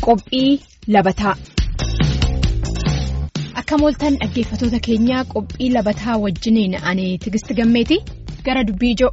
Qophii labataa Akka mooltan dhaggeeffatoota keenyaa qophii labataa wajjiniin ani Tigist Gammeeti gara dubbii ijoo.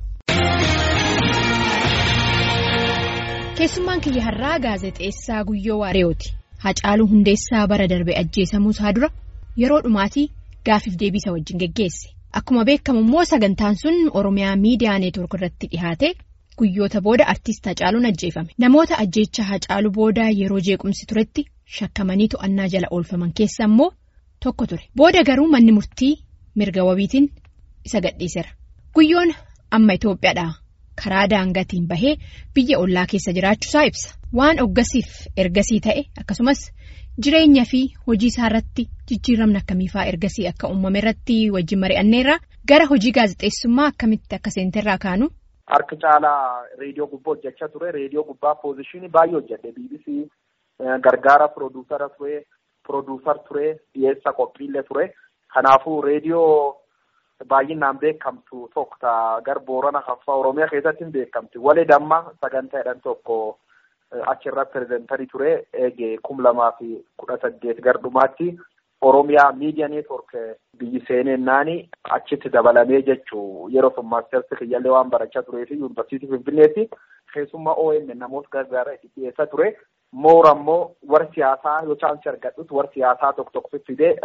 Keessummaan kiyya har'aa gaazexeessaa Guyyoo Waareewooti. Hacaaluu Hundeessaa bara darbe ajjeesamuu isaa dura yeroo dhumaatii gaafiif deebisa wajjin geggeesse. Akkuma beekamu immoo sagantaan sun Oromiyaa miidiyaa neetwoork irratti dhihaate guyyoota booda artiist Hacaaluun ajjeefame. Namoota ajjeecha Hacaaluu booda yeroo jeequmsi turetti shakkamanii to'annaa jala oolfaman keessa immoo tokko ture. Booda garuu manni murtii mirga wabiitiin isa gadhiiseera. Guyyoon amma Itoophiyaadhaa karaa daangaatiin bahee biyya ollaa keessa jiraachuusaa ibsa. Waan oggasiif ergasii ta'e akkasumas jireenya fi hojii isaa irratti jijjiiramni akkamiifaa ergasii akka uumame irratti wajjin mari'anneerra gara hojii gaazexeessummaa akkamitti akka seenterraa kaanu. Harki caalaa reediyoo gubbaa hojjechaa ture. Reediyoo gubbaa poozishinii baay'ee hojjedhe. BBC gargaara pirooduusara ture. Pirooduusar ture. Dhiyeessa qophiillee ture. Kanaafuu reediyoo baay'inaan beekamtu tokko ta'a. Gar Boorana Haffaa Oromiyaa keessatti hin beekamti. Walee damma sagantaa jedhan tokko achirra pireezentarii ture. Eegee kum lamaa fi kudha saddeet gar dhumaatti Oromiyaa miidiyaa neetwoork biyyi seenennaani achitti dabalamee jechuu yeroo sun maastersi kiyyaallee waan barachaa turee fi yuunivarsiitii Finfinneetti keessummaa OMN namoota gargaara itti dhiyeessaa ture. Moora immoo warri siyaasaa yoo chaansii argadhus warri siyaasaa tokko tokko fidee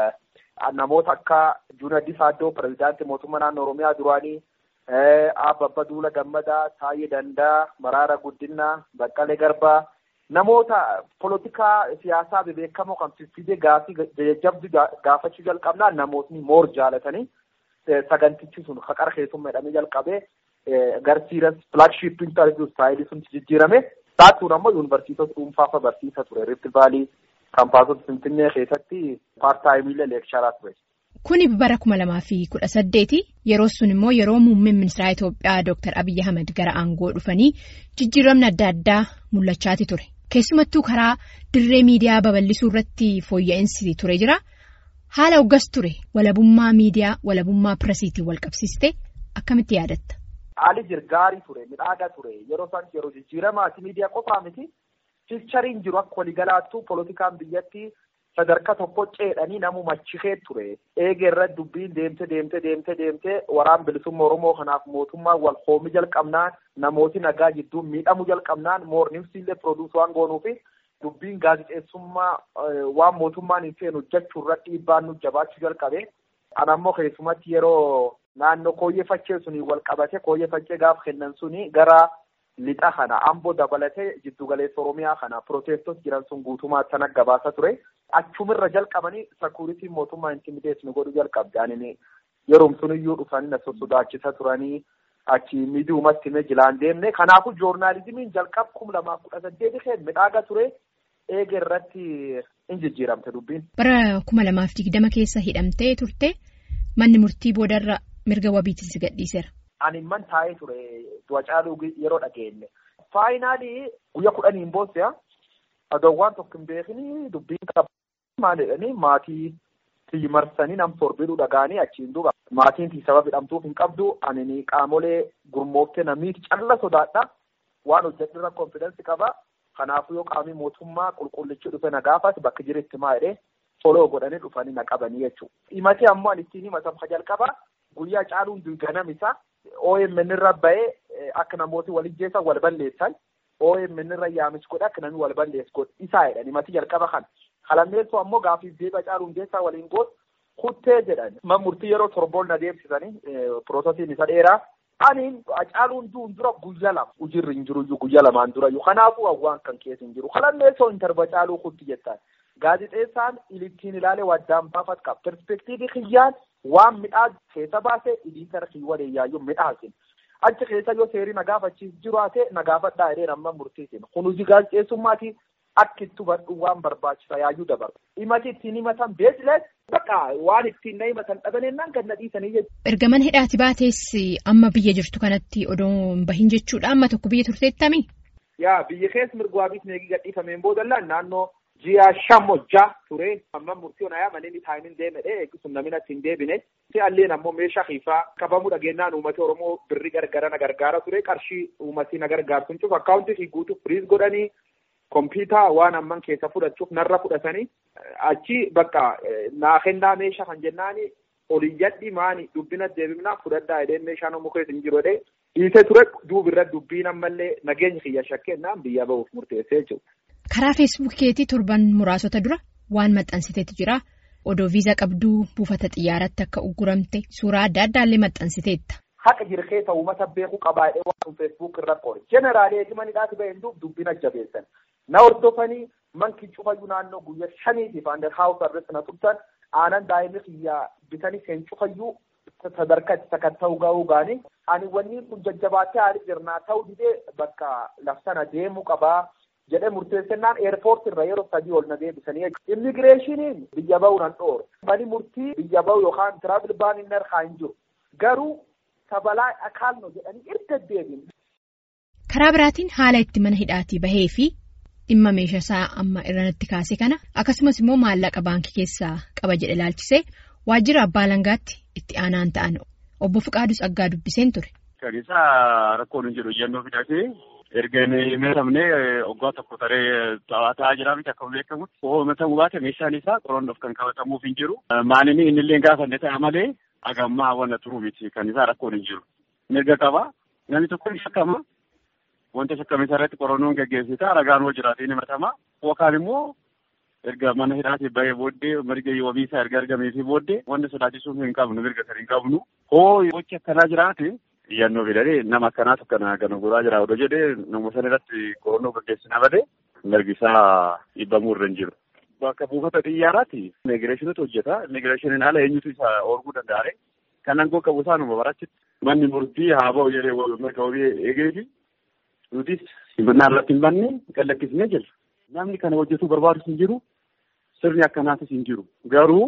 namoota akka Juunaddi Saaddoo pireezidaantii mootummaa naannoo Oromiyaa duraanii Abbabba Duula Gammadaa, Taayee Dandaa, Maraara Guddinaa, Baqqalee Garbaa namoota polotikaa siyaasaa bebeekamoo kan fidee gaafii jajjabduu gaafachuu jalqabnaan namootni moor jaalatanii sagantichi sun haqara keessummaa jedhamee jalqabee garsiiras filaagship intarviyu istaayilii sun jijjiirame taatuun ammoo yuunivarsiitota dhuunfaa barsiisa ture Rift Vaalii kaampaasota Finfinnee keessatti paartaayimiilee leeksharaa ture. Kuni bara kuma lamaa fi kudha saddeeti yeroo sun immoo yeroo muummeen ministeera Itoophiyaa Dr. Abiyyi Ahmed gara aangoo dhufanii jijjiiramni adda addaa mul'achaati ture. Keessumattuu karaa dirree miidiyaa babal'isuu irratti fooyya'insi ture jira. Haala hoggas ture walabummaa miidiyaa walabummaa piresiitiin wal qabsiiste akkamitti yaadatta? Haali jirgaarii ture midhaagaa ture yeroo isaan yeroo jijjiiramaati miidiyaa qofaa miti filchariin jiru akka waliigalaattuu polotikaan biyyatti sadarkaa tokko ceedhanii namu machikee ture eegee irratti dubbiin deemte deemte deemte deemte waraan bilisummaa oromoo kanaaf mootummaan wal hoomii jalqabnaan namooti nagaa jidduun miidhamuu jalqabnaan moornimsiillee pirooduus waan goonuufi dubbiin gaazexeessummaa waan mootummaan hin feenu hojjechuu irratti dhiibbaan nu jabaachuu jalqabe anammoo keessumatti yeroo naannoo kooyyeffachee sunii wal qabate kooyyeffachee gaaf kennan suni gara lixa kana amboo dabalatee jiddugaleessa oromiyaa kana pirootestos jiran sun guutumaa sana gabaasa ture. achumirra jalqabanii sakuuritiin mootummaa intimideet nu godhu jalqabde anini yeroom suniyyuu dhufanii na sosodaachisa turanii achi miidiyoomatti himee jilaan deemne kanaafuu joornaalizimiin jalqab kum lamaa kudha saddeeti keen midhaaga ture eege irratti in jijjiiramte dubbiin. Bara kuma lamaaf digdama keessa hidhamtee turte manni murtii boodarra mirga wabiitiin si gadhiiseera. Ani man taa'ee ture du'a caaluu yeroo dhageenye. Faayinaalii guyyaa kudhaniin boossa adoowwan tokko hin beekni dubbiin qaba. maal jedhanii maatii tiyyi marsanii nam torbiduu dhagaanii achiin duuba maatiin tiyyi sababa hidhamtuuf hin qabdu ani qaamolee gurmooftee namiiti calla sodaadha waan hojjedhirra konfidensi qaba kanaafuu yoo qaamii mootummaa qulqullichi dhufe na gaafate bakka jiretti maa jedhee foloo godhanii dhufanii na qabanii jechuudha. himatee ammoo ani ittiin himatan ka jalqaba guyyaa caaluun ganam isa OMN irra ba'ee akka namooti walijjeessan wal balleessan OMN irra yaamis godhe akka namni wal balleessu godhe isaa jedhan himatii jalqaba kana. Halammeessoo ammoo gaafiif deebi'a caaluu hundeessaa waliin goot kuttee jedhan. Man murtii yeroo torboon na deemsisanii piroosesiin isa dheeraa. Ani caaluun duun dura guyya lama hujirri hin jiru guyya lamaan dura kanaafuu hawwaan kan keessa hin jiru. Halammeessoo intarba caaluu kutti jettaan. Gaazexeessaan ilittiin ilaalee waddaan baafat qaba. Perspektiivii kiyyaan waan midhaa keessa baasee iliitara kiyywalee yaayyuu midhaasin. Achi keessa yoo seerii na gaafachiis jiru haatee na gaafadhaa jedhee nama murtiisin. Kun hojii gaazexeessummaati. Akka itti hubadhu waan barbaachisa yaayyuu dabalu. Himati ittiin himatan beekles bakka waan ittiin na himatan dhabanennaan gad na dhiisanii jechuudha. Ergaman hidhaati baatees amma biyya jirtu kanatti odoo hin bahin jechuudha. Amma tokko biyya turteettami? Yaa biyya keessa mirga wabiif neegii gadhiifameen boodallaan naannoo ji'a shan hojjaa ture. Amma murtii onaa yaa manni taayimin deemedhe eeggisuun namni achi hin deebine. Alleen ammoo meeshaa xiiffaa qabamuu dhageenyaan uummata Oromoo birri gargara na gargaara ture. Qarshii uummatii na gargaarsuun cufa akkaawuntii fi guutuu firiis godhanii. kompiitaa waan amman keessa fudhachuuf narra fudhatanii achi bakka naa kennaa meeshaa kan jennaani oliyyadhi maani dubbina deebifnaa fudhadhaa jedhee meeshaan muka hin jiru jedhee dhiisee ture duubirra dubbiin ammallee nageenya kiyya shakkennaan biyya bahuuf murteessee jechuudha. Karaa feesbuukeetii torban muraasota dura waan maxxansiteetu jira. Odoo viizaa qabduu buufata xiyyaaratti akka ugguramte suuraa adda addaallee maxxansiteetta. Haqa jirkeessa uummata beekuu qabaadhee waan feesbuuk irra qoore. Jeneraalee eegimanidhaati baheen duub dubbina jabeessan. Na hordofanii manki cufayyuu naannoo guyyaa shaniitiif ander haawus irratti na turtan aanan daa'imni kiyyaa bitanii seen cufayyuu sadarkaa itti sakatta'uu ga'uu gaanii ani wanni kun jajjabaatee haalli jirnaa ta'uu didee bakka lafsana deemuu qabaa. jedhee murteessannaan eerpoorti irra yeroo sadii ol na deebisanii immigireeshiniin biyya bahuu nan dhoore mani murtii biyya bahu yookaan tiraabil baaniin narraa hin jiru garuu sabalaa akaalno jedhanii erga deebiin. Karaa biraatiin haala itti mana hidhaatii bahee fi dhimma meeshaa isaa amma irratti kaase kana akkasumas immoo maallaqa baankii keessaa qaba jedhe ilaalchisee waajjira abbaa langaatti itti aanaan ta'an obbo Fiqaadus Aggaa dubbiseen ture. Kan isaa rakkoon hin jiru iyyannoo fidhatee. erga meeshamnee waggaa tokko taree ta'aa jira miti akka beekamutti oomishamuu baate meeshaan isaa qorannoof kan qabatamuuf hin jiru. Maalinni inni illee gaafanne ta'a malee hagammaa wanna turu miti kan isaa rakkoon hin jiru. Mirga qaba namni tokko ni shakkama wanta shakkame isaa irratti qorannoon gaggeessita ragaan hoo jiraatee ni himatama yookaan immoo erga mana hidhaatii bahee booddee mirga wabii isaa erga argameefii booddee wanti sodaachisuuf hin qabnu mirga kan hin qabnu hoo gochi akkanaa jiraate. Iyyannoo fidanii nama akkanaatu kana kan godhaa jira odoo jedhee nama sana irratti qorannoo gaggeessinaa badee mirgi isaa dhiibamuu irra hin jiru. Bakka buufata xiyyaaraatti immigireeshiniitu hojjeta. Immigireeshiniin haala eenyutu isa oorguu danda'a. Kan aangoo qabu isaanuma barachitti. Manni murtii haa ba'u jedhee mirga wabii eegeefi nutis simannaa irratti hin banne gallakkisnee jirra. Namni kana hojjetuu barbaadus hin jiru. Sirni akkanaatis hin jiru. Garuu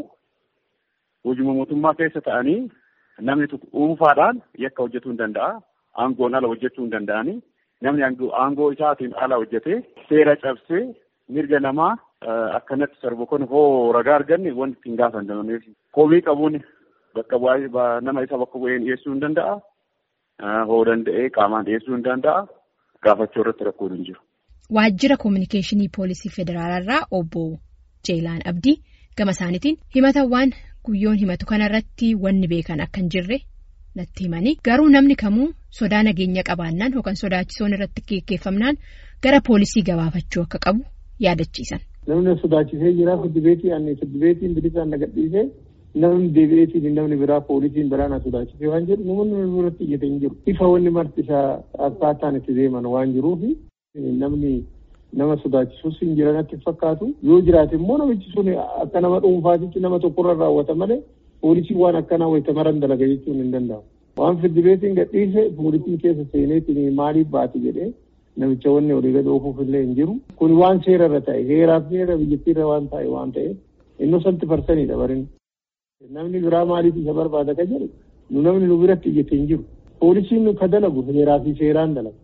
hojii mootummaa keessa ta'anii. Namni dhuunfaadhaan yakka hojjetuu hin danda'a. Aangoon ala hojjechuu hin danda'ani. Namni aangoo isaatiin ala hojjetee seera cabsee mirga namaa akkanatti sarbu kun hoo ragaa arganne wanti ittiin gaafatamneef. Komii qabuun bakka bu'aa nama isa bakka bu'een dhiyeessuu hin danda'a. Hoo danda'ee qaamaan dhiyeessuu hin danda'a. Gaafachuu irratti rakkoon hin jiru. Waajjira Kominikeeshinii Poolisii Federaalaa irraa obbo Jeelaan Abdii gama isaaniitiin himatawwan guyyoon himatu kanarratti wanni beekan akka hin jirre natti himanii garuu namni kamuu sodaa nageenya qabaannaan yookaan sodaachisoon irratti geggeeffamnaan gara poolisii gabaafachuu akka qabu yaadachiisan. Namni sodaachisee jira fiddibeetii ani fiddibeetiin bilisaan nagadhiisee namni deebi'eetiin namni biraa poolisiin biraa na sodaachisee waan jedhu namoonni biratti iyyate hin jiru. Ifa wanni marti isaa akkaataan itti deeman waan jiruufi namni. nama sodaachisuus hin jiran natti fakkaatu yoo jiraate immoo namichi sun akka nama dhuunfaatitti nama tokkorra raawwata malee poolisiin waan akkanaa wayita maran dalaga jechuun hin danda'amu. Waan fiddibeetiin gadhiise poolisiin keessa seeneetiin maaliif baate jedhee namicha wanni olii gad oofuuf illee hin jiru. Kun waan seera irra ta'e heeraaf seera biyyattiirra waan ta'e waan ta'eef innosanti farsaniidha barin. Namni biraa maaliif isa barbaada ka jedhu nu namni nu biratti iyyate hin jiru. Poolisiin nu ka dalagu heeraa fi seeraan dalaga.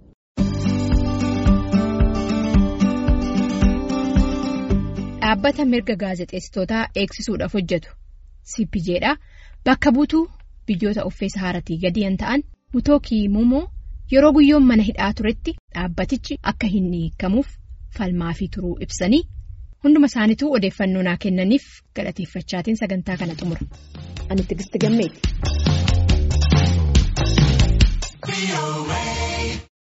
Dhaabbata mirga gaazexeessitootaa eegsisuudhaaf hojjetu CPJdha. Bakka buutuu biyyoota uffee sahaaratii gadi yan ta'an Mutookii Mumoo yeroo guyyoon mana hidhaa turetti dhaabbatichi akka hin hiikamuuf falmaa fi turuu ibsanii hunduma isaaniituu odeeffannoo naa kennaniif galateeffachaatiin sagantaa kana xumura. Ani Tigisti Gammeeti.